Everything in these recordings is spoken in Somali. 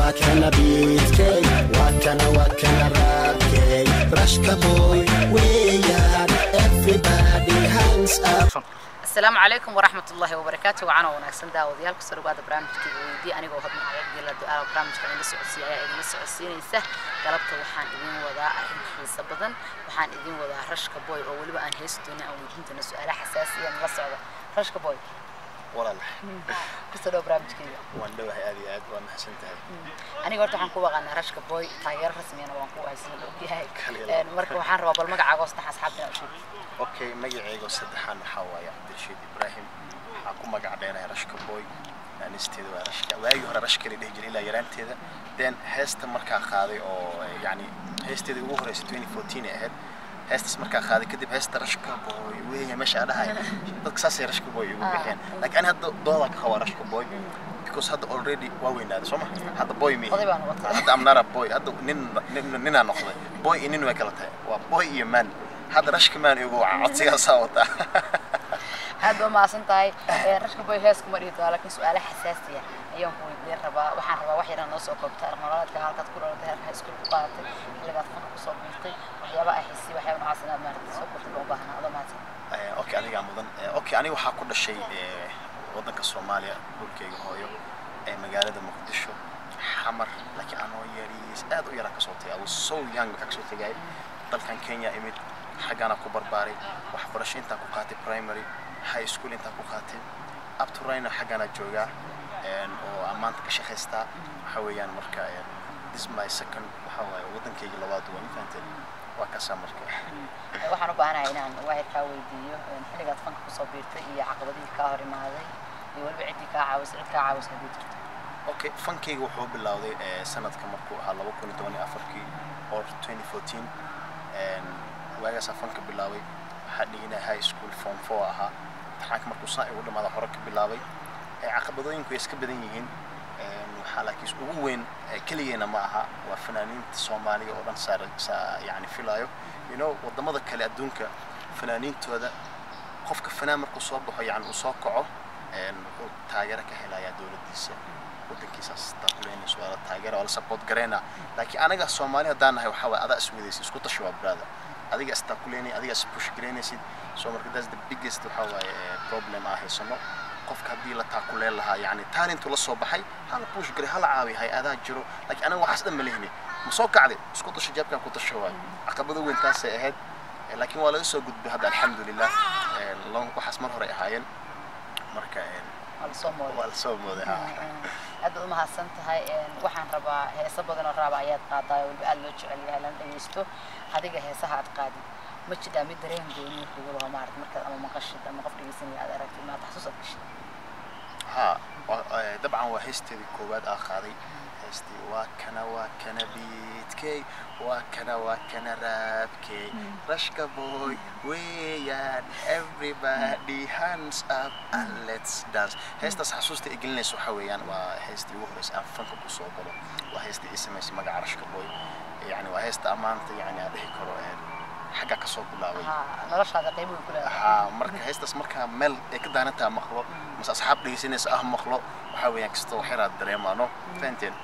waa kana beatkay waa kana waa kana raabkay rashka boy weeyaan everybody hands up asalaamu calaykum waraxmat ullaahi wabarakaatu wacan oo wanaagsan daawadayaal kusoo dhawaada barnaamijka weydii anigoo hodma ayagdila du-aala barnaamijka idinla socodsiiya ayaa idinla socodsiinaysa galabta waxaan idin wadaa arrin xiiso badan waxaan idin wadaa rashka boy oo weliba aan heesi doonin aan weydiintana su-aala xasaasiya nala socda rashka boy walaal kusoo dhawo barnaamijkayga waan dhowahay aad iyo aad waa mahadsan tahay aniga horta waxaan ku waqaanaa rashka boy taageero rasmiyana waan ku haysan ogyahay Kaliya Een, marka waxaan rabaa bal magacaaga hoostax asxaabtina u sheeg okay magacayga saddexaan waxaa waaye cabdirashiid ibraahim waxaa ku magac dheerahay rashka boy naanisteeda waa rashka waagii hore rashka la dhihi jiray ilaa yaraanteeda then heesta markaa qaaday oo eh, yacni heesteeda ugu horeysa 2014 ay ahayd heestaas markaa qaaday kadib heesta rashka boy weeya meesha aan dhahay dadka saasay rashka boy ugu bixeen laakiin ani hadda dooda ka qabaa rashka boy because hadda already waa weynaaday soo ma hadda boy mi Oday baan noqotay. hadda amnara boy hadda nin nin- ninaa noqday boy iyo nin way kala tahay waa boy iyo man hadda rashka man igu waca codsigaasaa wataa aad baa mahadsan tahay Ee, rashka boy hees kuma dhihi doona laakiin su-aalo xasaasiya ayaan ku weydiin rabaa waxaan rabaa wax yaraan noo soo koobta nololeedka halkaad ku dhalatay halka iskuul ku qaadatay xilligaad fanka kusoo biirtay waxyaaba ay xisii waxyaaba noocaas inaad maaragtay soo kortay baan u baahnaa adoo mahadsan Eh, okay adigaa mudan Eh, okay aniga waxaa ku dhashay eh, waddanka soomaaliya dhulkayga hooyo ee magaalada muqdisho xamar laakiin anoo yariis aad u yaraa kasoo tagay I was so young waxaa kasoo tagay dalkan kenya imid xaggaana ku barbaaray waxbarasho intaan ku qaatay primary high school intaan ku qaatay up to right now xaggaana joogaa En, oo aan maanta ka shaqaystaa waxaa weeyaan marka en, this my second waxaa waaye waddankayga labaad waa mafahanteen waa kaasaa marka Ee, waxaan u baahanahay inaan waxyar kaa weydiiyo een, xilligaad fanka kusoo biirtay iyo caqabadihii kaa hor imaaday iyo weliba ciddii kaa caawisay cid kaa caawisay haddii jirto okay fankayga wuxuu bilowday eh, sanadka markuu ahaa laba kun iyo toban iyo afarkii or 2014 En, waagaasaan fanka bilaabay waxaa dhigina high school form four ahaa imtixaanka markuu saa igu dhamaada hore ka bilaabay Eh, caqabadooyinku way iska badan yihiin En, waxaa laakiin ugu weyn eh, keligeena ma aha waa fanaaniinta soomaaliga oo dhan saar saa yani filayo you know wadamada kale adduunka fanaaniintooda qofka fanaan markuu soo baxo yani uu soo kaco en, wuxuu taageero ka helayaa dowladdiisa waddankiisaas taakuleynayso waa la taageera waa la support gareynaa laakiin anaga soomaali haddaan nahay waxaa waaye adaa iswadaysid isku tashi waa brother adiga istaakuleynay adiga ispush gareynaysid so marka that's the biggest waxaa waaye eh, problem aan haysano qofka haddii la taakuleen lahaa yani talentu la soo baxay hala push garay hala caawi hay-adaa jiro laakiin anaga waxaas dhan ma lehni ma soo kacday isku tasho jeebkan ku tasho waay caqabado weyn taasay ahayd Eh, laakiin waa laga soo gudbay hadda alxamdulilah Eh, lo- waxaas mar hore ahaayeen marka eh, waa la soo mooday waa la soo mooday ha aad baad u mahadsan tahay Een, waxaan rabaa heeso badan oo raaba ayaad qaadaa oo weliba aad loo jecel yahay lana dhegeysto adiga heesaha aad qaadid ma jidhaa mid dareen gooni kugu laho maarata markaad ama maqashid ama qof dhegeysanaya aad aragtid maad xasuus aad gashid ها طبعا وهستي كوباد اخاري هستي واكنا واكنا بيتكي واكنا واكنا رابكي رشكا بوي ويان everybody hands up and let's dance هستس حسوستي اجلنس وحويان وهستي وهرس ان فنك كسو غلو وهستي اسمس مغا رشكا بوي يعني وهست امانتي يعني ادهي كرو حاجه كسو بلاوي haa noloshaada qayb way ku leedahay ها marka heestaas markaa meel ay ka daanataa maqlo mase asxaab dhegeysanaysa ah maqlo waxaa weeyaan kastoo waxyaraad dareemaano fahanteen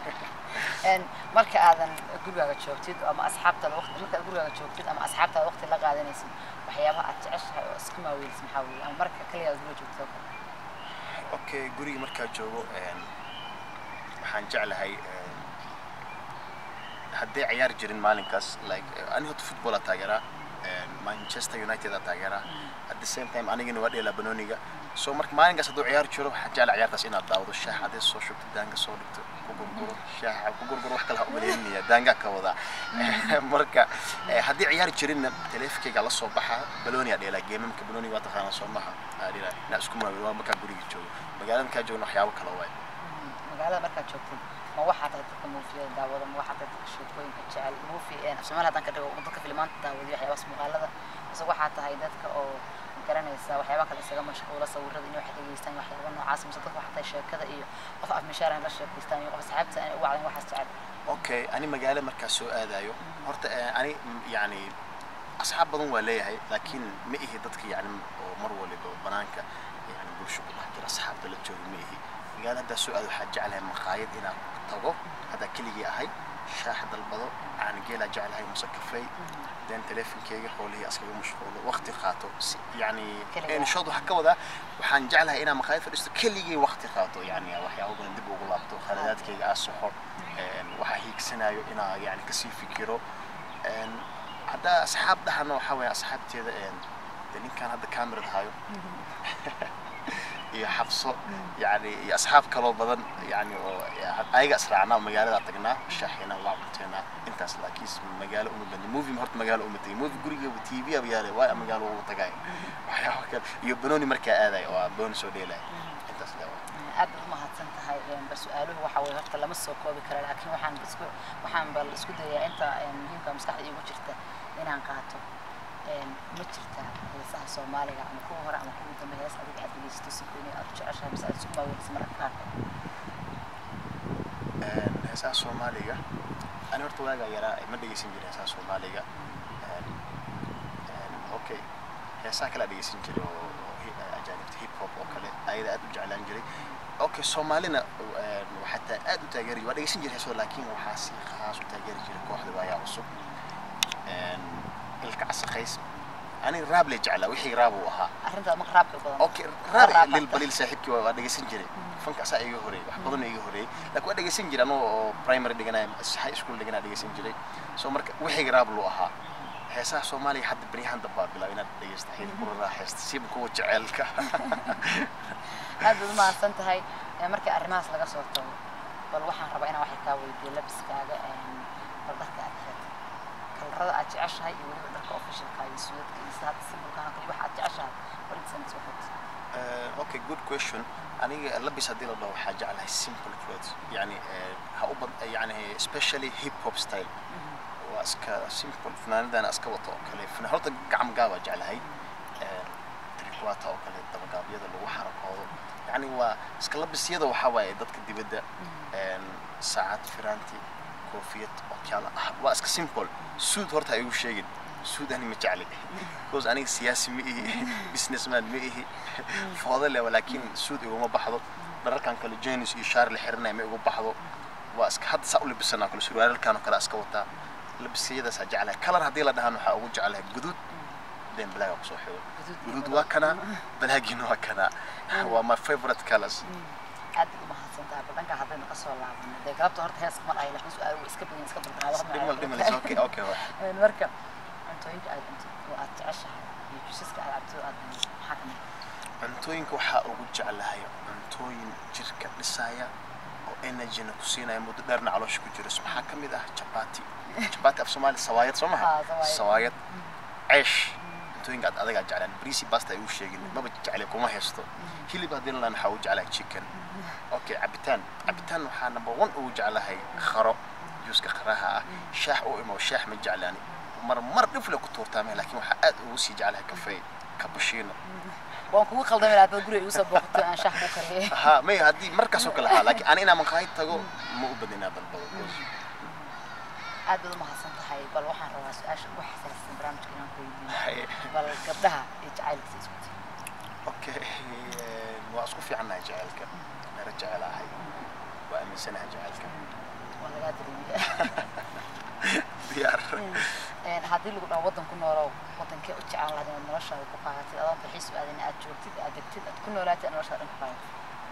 Een, marka aadan gurigaaga joogtid ama asxaabtaada waqti markaad gurigaaga joogtid ama asxaabtaada waqti la qaadanaysid waxyaabaha aad jeceshahay oo iska maaweelisid maxaa weeye ama marka kaliya aad guriga joogtid oo kale okay guriga markaa joogo een, waxaan jeclahay een, hadday ciyaar jirin maalinkaas like eh, ani horta football taageeraa een, manchester united aa taageeraa at the same time anigana waa dheelaa banooniga so marka maalinkaas hadduu ciyaar jiro waxaan jeclaa ciyaartaas inaad daawado shaax hadday soo shubto daanga soo dhigto ku gurguro shaaxa ku gurguro wax kale ha umaleynaya daangaa ka wadaa marka eh, haddii ciyaar jirinna taleefankayga la soo baxaa balooniyaa dheelaa geemamka balooniga waa taqaanaa soo maha aa dheelaa inaa isku maawil waa markaa guriga joogo magaalada markaa joogna waxyaabo kale waay magaalada markaad joogtid ma waxaa tahay dadka muufiyada daawada ma waxaa tahay dadka sheekooyinka jecel muufi een afsoomaali haddaan ka dhigo dadka filimaanta daawadiyo waxyaabaas muuqaalada mise waxaa tahay dadka oo garanaysa waxyaaba kale isaga mashquula sawirada inay wax dhegeystaan waxyaaba noocaas mise dadka waxaa tahay sheekada iyo qof afmishaar la sheekaystaan iyo qof asxaabta aan u wacdan waxaas jecel okay ani magaalo markaa soo aadayo horta eh, ani mm, yani asxaab badan waa leeyahay laakiin ma ihi dadka yani oo mar waliba banaanka yani bulsho ku dhex jira asxaabta la jooga ma ihi magaalo haddaa soo aado waxaa jeclahay maqaayad inaan tago haddaa keligii ahay shaax dalbado aan geelaa jeclahay muse kafey then teleefonkeyga howlihii askaga mashquulo waqti qaato si yani Keligaa. inshood waxaa ka wadaa waxaan jeclahay inaan maqaayad fadhiisto keligii waqti qaato yani waxyaabo badan dib ugu laabto khaladaadkeyga aa soxo een, waxaa hiigsanayo inaa yani kasii fikiro een, haddaa asxaab dhahana waxaa waye asxaabteeda een, de ninkan hadda camerad hayo iyo xabso yani iyo asxaab kaloo badan yani oo ayaga israacnaa magaalada tagnaa shaaxina waa cunteynaa intaas laakiin magaalo uma badni movie horta magaalo uma tegin movie gurigaba tv aba yaale waa magaalo ugu tagay waxyaaba kale iyo banooni markaa aadayo oo banooni soo dheelaya intaas leewa aad baad umahadsan tahay een, bal su-aaluhu waxa weye horta lama soo koobi karo laakiin waxaan isku waxaan bal isku dayaa inta een, muhiimka maskaxda iigu jirta inaan qaato een, ma jirta heesaha soomaaliga ama kuwa hore ama kuwa dambe hees adiga aad dhegeysato si gooni aad u jeceshahay mise aad isku maaweynaysa mararka qaarkood Een, heesaha soomaaliga ani horta waagaa yaraa ma dhegeysan jirin heesaha soomaaliga Een, een, okay heesaha kale dhegeysan jiray oo oo hi- ajaanibta hip hop oo kale ayada aad u jeclaan jiray okay soomaalina een, waxaa taa aad u taageeri waa dhegeysan jiray heesooda laakiin waxaa si khaas u taageeri jiray kooxda waayaa cusub Een, ilka casaqays ani raab le jeclaa wixii raab uu ahaa arrintaad marka raabka badan okay raab lil balil saaxiibkii waa waa dhegeysan jiray fanka asaa iga horeeyay wax badan iga horeeyay laakiin waa dhegeysan jiray anoo oo primary dhiganaya high school dhiganaya dhegeysan jiray so marka wixii raab luu ahaa heesaha soomaaliya hadda beryahan dambaa bilaab inaad dhegeysta xid ku raaxaysta siiba kuwa jeceelka aad baad umahadsan tahay Ee, markii arrimahaas laga soo tago bal waxaan rabaa inaan waxay kaa weydiiyo labiskaaga een, bal dharka aad xirato kalarada aad jeceshahay iyo weliba dharka officialka iyo suudadka iyo sida hadda simbolkaan kali waxa aad jeceshahay bal intaas waxaad Uh, okay good question aniga labis haddii la dhaho waxaa jeclahay simple clothes yani eh, ha u bad yani especially hip hop style waa iska simple fanaanadana iska wato oo kale fana horta gacmo gaaba jeclahay Eh, trikwata oo kale dabagaabyada lagu xarakoodo yani waa iska labisyada waxaa waaye dadka dibadda een, saacad firaanti koofiyad okyaala ah waa iska simple suud horta ha igu sheegin suud ani ma jecli because aniga siyaasi ma ihi businessman ma ihi foodo leh laakiin suud iguma baxdo dhararkan kale jenis iyo shaar la xiranaya ma igu baxdo waa iska hadda saa u labisanaa kale surwaalalkan oo kale iska wataa labisyadaasaa jeclahay kalar haddii la dhahaan waxaa ugu jeclahay guduud then blaaga kusoo xigo guduud waa kana balaagiina waa kana waa my favorite colors aad baad umahadsan tahay bal dhanka haddaynu ka soo laabano dee galabta horta heeska ma dhahay laakiin su-aal way iska badan iska balbanaado dhimal dhimal is okay okay waa Een, marka cuntooyinka aad cuntid oo aad jeceshahay iyo jusaska aad cabtid oo aad cuntid maxaa ka mid ah? cuntooyinka waxaa ugu jeclahay cuntooyin jirka dhisaya oo energyna ku siinaya muddo dheerna caloosha ku jiro maxaa ka mid ah chapati chapati af soomaali sawaayad soo maha Ah, sawaayad. sawaayad ceesh cuntooyinka aad adagaa jeclaan brisi basta ay u sheegin maba jeclay kuma haysto hilib haddii la waxaa ugu jeclahay chicken okay cabitaan cabitaan waxaa number one ugu jeclahay kharo juuska qaraha ah shaax u imo shaax ma jeclaani mar mar dhifle ku tuurtaame laakiin waxaa aad ugu sii jeclahay kafee cappuccino waan kugu khaldamay lahaa dad guriga igu soo booqato aan shax ku kariyay ها ما هدي مركز وكل ها لكن انا انا من قايد تقول مو بدنا بالبلد aad baad umahadsan tahay bal waxaan rabaa su-aasha ugu xasaasisan barnaamijka inaan ku weydiiyo هاي bal gabdhaha iyo jacaylka isku tii اوكي واسكو في عنا جعلك انا رجع على هاي وامن سنه جعلك waa lagaa dareemiya ديار Een, haddii lagu dhaho waddan ku noolow waddankee u jeclaan lahayd inaad noloshaada ku qaadatid adoon dalxiis u aadin aad joogtid aad degtid aad ku noolaatid aad noloshaada dhan ku qaadatid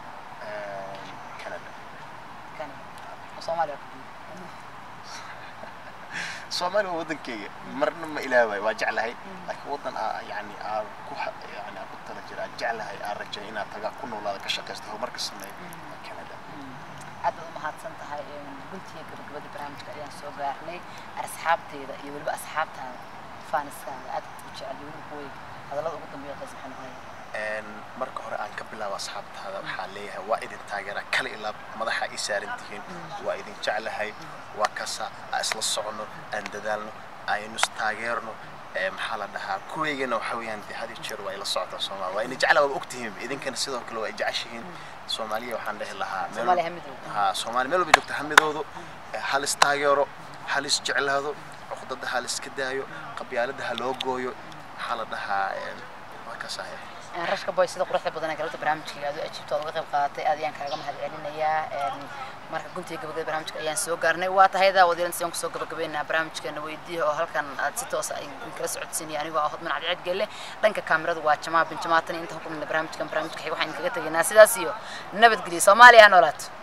كندا kani oo soomaaliya ku guud soomaali waa waddankeyga marna ma ilaawaay waa jeclahay laakiin waddan aa yani aa ku ha- yani aa ku tala jira aan jeclahay aan rajay inaad tagaa ku noolaada ka shaqaysto horumarka sameeyo waa canada aad baad umahadsan tahay guntiga gabagabadii barnaamijka ayaan soo gaarnay asxaabteeda iyo weliba asxaabtaada faaniskaaga aad u jecel iyo weliba kuway hadallada ugu dambeeya qays maxay noqonaya Een, marka hore aan ka bilaabo asxaabtaada waxaa leeyahay waa idin taageera kala ilaa madaxa ii saaran tihiin waa idin jeclahay waa kasa aan isla socono aan dadaalno aynu istaageerno ee, maxaa la dhahaa kuweygana waxa weeyaan dee had iyo jeer waa ila socotaa soomaali waa ina jecla waa ogtihiin idinkana sidoo kale waa jeceshihiin soomaaliya waxaan dhehi lahaa meel Soomaaliya walba- ha midoobo. haa soomaali meel walba joogta hamidoodu ee, hal istaageero hal isjeclaado cuqdada hal iska daayo qabyaalada ha loo gooyo maxaa la dhahaa een, waa kasaaya rashka boy sida quruxda badan ee galabta barnaamijkayga aad u ajiibto aad uga qayb qaadatay aad ayaan kaaga mahad celinayaa marka guntiga gabagabada barnaamijka ayaan soo gaarnay waa tahay daawadayaal sidaan kusoo gabagabeynaa barnaamijkeena weydiiya oo halkan aad si toos ah kala socodsiinaya anigoo ah hodman cadceed gelle dhanka kaamirada waa jamaa bin jamaatan intaan ku kulmina barnaamijkan barnaamijka xiga waxaan kaga tegaynaa sidaas iyo nabadgelyo soomaaliya ha noolaato